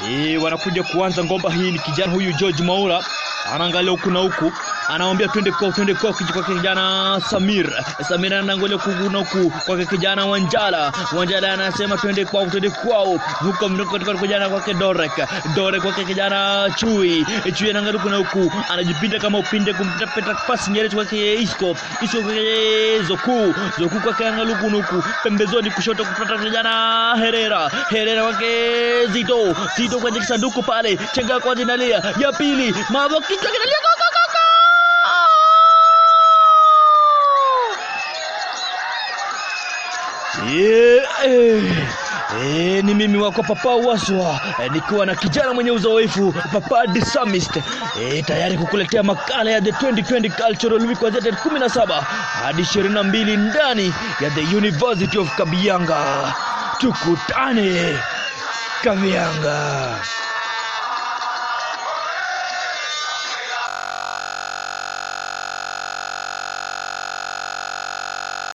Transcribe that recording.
Eh, wanakuja kuanza ngomba hii. Ni kijana huyu George Maura anaangalia huku na huku, anamwambia twende kwao, twende kwao, kiji kwake kijana Samir. Samir anaangalia huku na huku kwake kijana Wanjala. Wanjala anasema twende kwao, twende kwao, huko mnako kwa kijana kwake Dorek. Dorek kwake kijana Chui. Chui anaangalia huku na huku, anajipinda kama upinde kumpita peta pasi nyerezi kwake Isco. Isco kwake Zoku. Zoku kwake angalia huku na huku, pembezoni kushoto kupata kijana Herrera. Herrera kwake Zito. Zito kwenye kisanduku pale, chenga kwa jinalia ya pili, mambo kichwa kinalia go, go, go, go! Yeah, eh, eh, ni mimi wako Papa Waswa eh, nikiwa na kijana mwenye uzoefu Papa the Psalmist eh, tayari kukuletea makala ya the 2020 Cultural Week kuanzia tarehe 17 hadi 22 ndani ya the University of Kabianga. Tukutane Kabianga.